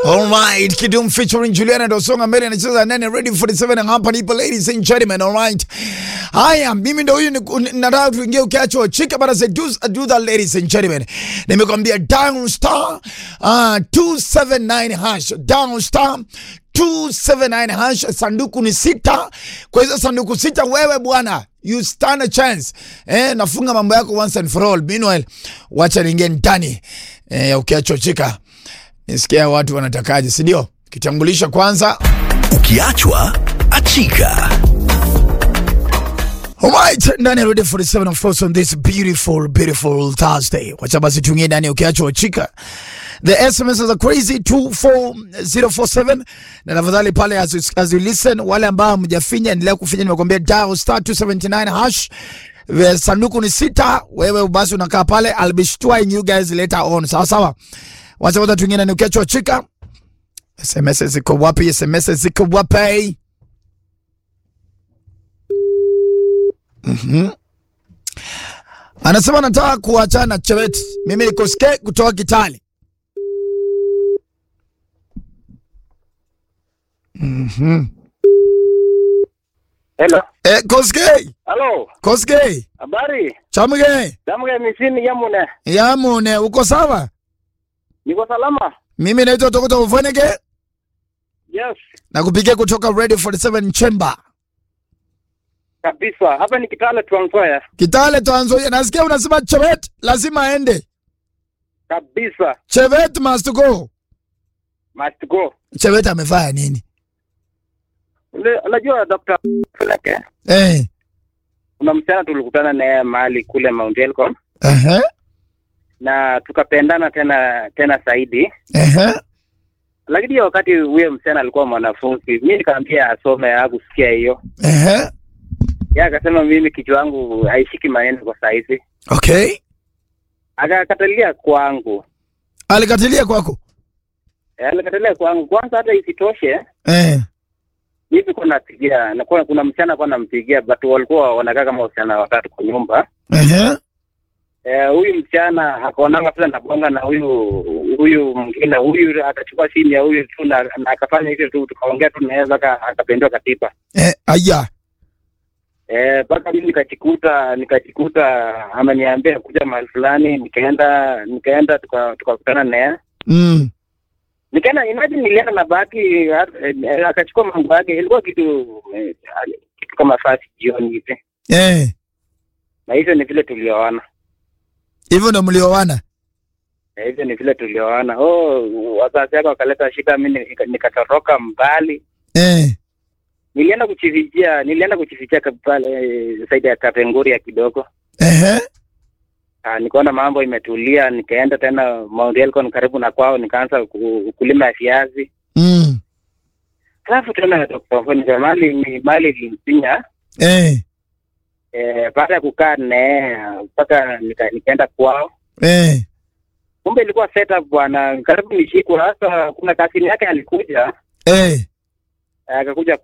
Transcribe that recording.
Alright, Kidum featuring Juliana Dosonga mbele anacheza nane ready 47 and hapa nipo ladies and gentlemen, alright. Haya, mimi ndo huyu ni- nataka tuingie ukiacho chika bara say do, do that ladies and gentlemen. Nimekwambia down star uh, 279 hash down star 279 hash sanduku ni sita. Kwa hizo sanduku sita wewe bwana you stand a chance. Eh, nafunga mambo yako once and for all. Meanwhile, wacha niingie ndani eh, ya ukiacho chika. Nisikia watu wanatakaje, si ndio? Kitambulisho kwanza. Ukiachwa achika. Alright, ndani ya Radio 47 of course on this beautiful beautiful Thursday. Wacha basi tuingie ndani ya ukiachwa chika. The SMS are crazy 24047 na tafadhali pale as, you- as you listen, wale ambao hamjafinya endelea kufinya, nimekwambia dial star 279 hash. Ve- Sanduku ni sita, wewe basi unakaa pale, I'll be showing you guys later on. Sawa sawa. Wacha kwanza tuingie ndani ya ukiachwa chika. SMS ziko wapi? SMS ziko wapi? Anasema nataka kuachana na Chebet. Mimi ni Koske kutoka Kitale. Hello. Eh, Koske, Halo. Koske, Habari? chamge, Damuge misini yamune. yamune, uko sawa? Niko salama? Mimi naitwa Tokoto Ufoneke Yes. na kupigia kutoka Radio 47 Chamber. Kabisa. Hapa ni Kitale Trans Nzoia. Kitale Tanzania. Nasikia unasema Chebet lazima aende. Kabisa. Chebet must go. Must go. Chebet amefanya nini? Ule- Unajua Dr. Feleke, Eh. kuna msichana tulikutana naye mahali kule Mount Elgon Ehe. na tukapendana tena tena zaidi. Ehe. Lakini hiyo wakati huyo msichana alikuwa mwanafunzi, mimi nikamwambia asome hakusikia hiyo. Ehe. Yeye akasema mimi kichwa yangu haishiki maneno kwa saizi. Okay. Akakatalia kwangu. Alikatilia kwako. Eh, Alikatalia kwangu. Kwanza hata isitoshe Eh. hivi kuna napigia na kuna, kuna msichana alikuwa anampigia but walikuwa wanakaa kama wasichana watatu kwa nyumba Ehe. eh, huyu msichana akaonanga vile nabonga na huyu huyu mwingine huyu akachukua simu ya huyu tu na, na akafanya hivyo tu tukaongea tu naweza akapendwa katiba Eh, aya. eh mpaka mimi nikajikuta nikajikuta ameniambia kuja mahali fulani nikaenda nikaenda tuka- tukakutana naye Mm. nikaenda imagine nilienda na baki eh, akachukua mambo yake ilikuwa kitu eh, kitu kama fasi jioni hivi Eh. na hivyo ni vile tulioana Hivyo ndo mlioana. Na hivyo ni vile tulioana oh wazazi wake wakaleta shida mi nika- nikatoroka mbali Eh. nilienda kuchifichia nilienda kuchifichia ka- pale eh, saidi ya kapenguria kidogo Ehe. Ah, nikaona mambo imetulia nikaenda tena Mount Elgon karibu na kwao nikaanza ku- kulima viazi Mm. alafu tena Dr. Fonica, mali ni- mali ilimsinya Eh. eh, baada ya kukaa naye mpaka nika, nikaenda kwao Eh. kumbe ilikuwa setup bwana karibu nishikwa sasa kuna kasini yake alikuja Eh. akakuja